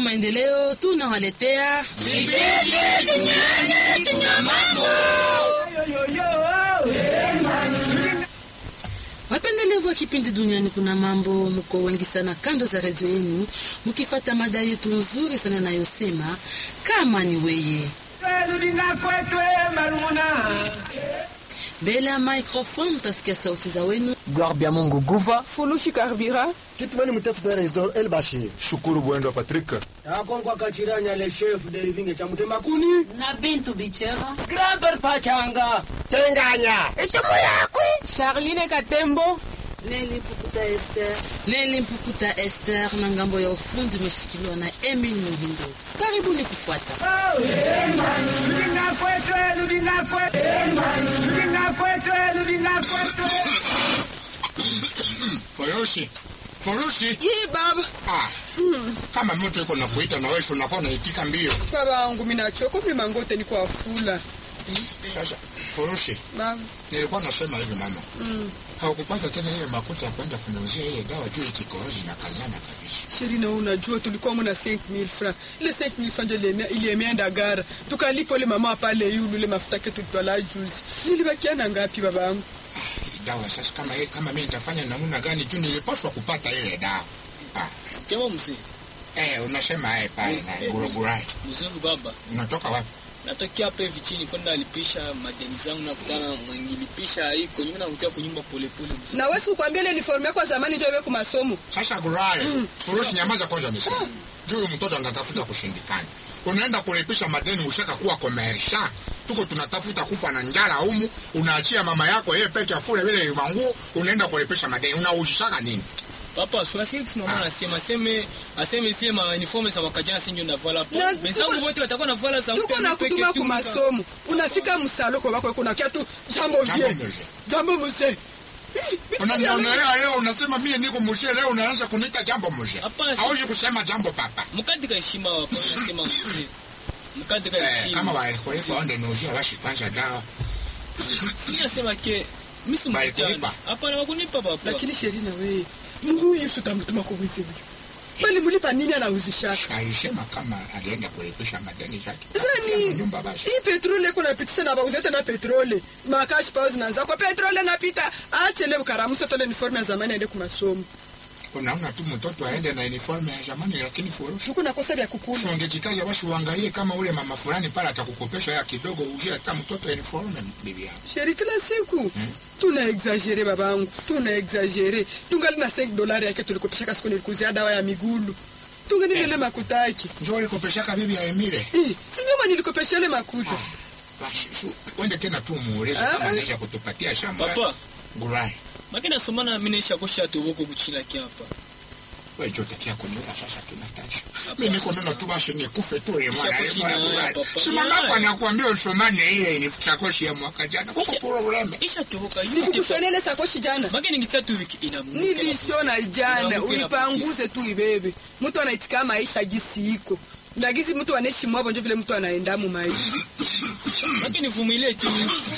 Maendeleo tunawaletea wapendelevu wa kipindi Duniani Kuna Mambo. Mko wengi sana kando za redio yenu mkifata mada yetu nzuri sana inayosema kama ni weye mbele ya microphone mtasikia sauti za wenu Gloire bya Mungu Guva, Fulushi Karbira Kitmani mtafuta Resdor El Bashir. Shukuru Bwendo Patrick. Akonkwa Kachiranya le chef de Livinge cha Mutema Kuni. na Bintu Bichera. Graber Pachanga. Tenganya. Itomo yakwe. Charline Katembo Neli Mpukuta Esther, Neli Mpukuta Esther na ngambo ya ufundi umeshikiliwa na Emil Muhindo. Karibuni kufuata. Furushi. Furushi. Hii baba Ah. Kama mtu yuko nakuita na wewe unakuwa unaitika mbio. baba wangu minachoka vile mangote ni kwa fula Sasa Furushi, baba nilikuwa nasema hivi mama. Mm. Haukupata tena ile makuta ya kwenda kuniuzia ile dawa juu ya kikohozi na kazana kabisa. sheri na unajua tulikuwa muna 5000 francs ile 5000 francs ndio ile ilienda gara tukalipa ile mama pale yulu ile mafuta ketu tutwala juzi nilibakia na ngapi baba wangu Ile dawa sasa kama ile kama mimi nitafanya namna gani juu nilipaswa kupata ile dawa. Ah. Jambo mzee, Eh, unasema eh pale na gurugurai. mzungu baba, Unatoka wapi? natokea hapa hivi chini kwenda alipisha madeni zangu, nakutana mwingilipisha iko nyuma, nakutia kunyumba polepole mzee. na wewe kukwambia ile uniform yako ya zamani ndio iwe kwa masomo Sasa gurai. Furushi nyamaza kwanza niseme. Juu mtoto anatafuta kushindikana. Unaenda kulipisha madeni ushaka kuwa komersha. Tuko tunatafuta kufa na njala humu, unaachia mama yako yeye peke afure vile manguo, unaenda kulipisha madeni. Unaujishaka nini? Papa, swasi kisi mama anasema aseme aseme sie ma uniforme za mwaka jana sinjo navala Na hapo. tuko- Wenzangu wote watakuwa navala za tuko na kutuma ku masomo unafika msalo kwa wako kuna kiatu jambo Jambo vie mzee. jambo mzee Unanionelea leo unasema mie niko mshe leo unaanza kuniita jambo mshe. Hapana, si- Hauji kusema jambo papa. mkati ka heshima wapo nasema mzee. Mkati ka Eh, heshima. kama walikulipa onde niuzia washi kwanza dawa. Si nasema ke mimi si Walikulipa? mkutano. Hapana, wakunipa papa. lakini sheri na wewe Mungu Yesu tamtuma kwa wizi huyu bali mlipa nini anauzishaka Alisema kama alienda kulipisha madeni zake. Zani, Nyumba basi. hii petrole iko napitisha na bauza tena petrole makashi pao zinaanza kwa petrole napita achele ukaramusa tole uniforme ya zamani aende kumasomo Unaona tu mtoto aende na uniforme ya zamani lakini furushi. tuko nakosa vya kukula Ungejikaza basi uangalie kama ule mama fulani pale atakukopesha ya kidogo uzie hata mtoto uniforme bibi yangu. sheri kila siku tuna exagere babangu tuna exagere tungali na 5 dolari yake tulikopeshaka siku nilikuzia dawa ya migulu tungali nile makutaki Njoo ulikopeshaka bibi ya Emile. Eh, si nyuma nilikopesha ile makuta Basi su, wende tena tu muulize Ah, kama ah. anaweza kutupatia shamba. Papa, Ngurai. makina somana mimi naisha kosha toboko kuchila kiapa. Wewe njoo takia kuniona sasa tunatashi. Mimi niko neno tu basi nikufe tu ile mwana. Ishakoshi ile mwana na Ngurai. papa. Si mama yako anakuambia usomane ile ni chakoshi ya mwaka jana. Kwa Isha- probleme. Isha toboka yote. sikukushonea ile sakoshi jana Makina ngitsa tu wiki inamuka. nilishona jana Unaanguka uipanguze tu ibebe mtu anaitika maisha gisi iko na gisi mtu anaishi mwavo njo vile mtu anaenda mu maisha Lakini vumilie tu.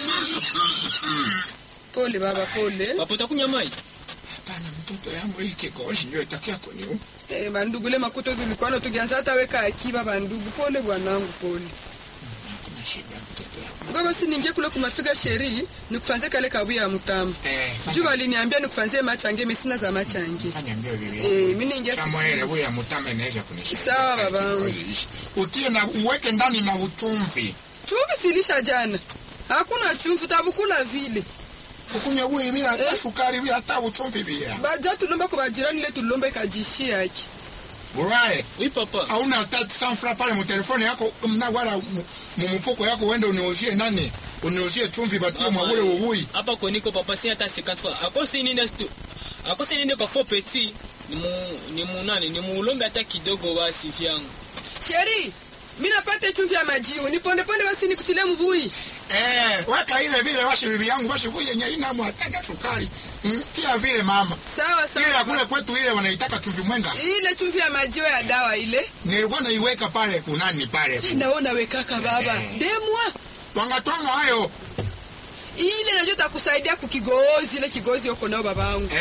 pole baba pole Papa utakunywa mai? Hapana mtoto yangu hii kikohozi ndio itakia kuniua. eh, bandugu le makuto tulikuwa tukianza hata weka akiba bandugu pole bwanangu pole Hakuna shida mtoto yangu. Ngoja basi niingie kule kumafiga sheri nikufanzie kale kabu ya mtamu Eh, fanya- juu waliniambia nikufanzie machange mimi sina za machange fanya mbio bibi eh, yangu. mimi niingia Samuel huyu ya mutama inaweza kunisaidia. Sawa, babangu. Utie na uweke ndani na uchumvi. chumvi silisha jana hakuna chumvi tabukula vile Ukunya huyu bila hata Eh. sukari bila hata uchumvi bila. baja tulomba kwa bajirani ile tulomba ikajishi yake Burae, Oui papa. hauna hata sanfra pale mu telefoni yako mna wala mu mu mfuko yako uende uniuzie nani? Uniuzie chumvi batie mwa ule uwui. Hapa kwa niko papa si hata 50 fois. Akose nini stu. Akose nini kwa faux petit. Ni mu ni mu nani? Ni muulombe hata kidogo basi vyangu. sheri mi napate chumvi ya majiu nipondeponde basi nikutilie mbui Eh, weka ile vile washi bibi yangu washi huyu yenye ina mu hata na sukari. Mm, tia vile mama. sawa Ile ya sawa kule kwetu ile wanaitaka chumvi mwenga. ile chumvi ya majiu ya dawa ile Nilikuwa naiweka pale kunani pale. naona wekaka baba demwa Twanga twanga hayo. ile najua takusaidia kukigozi ile kigozi uko nao babangu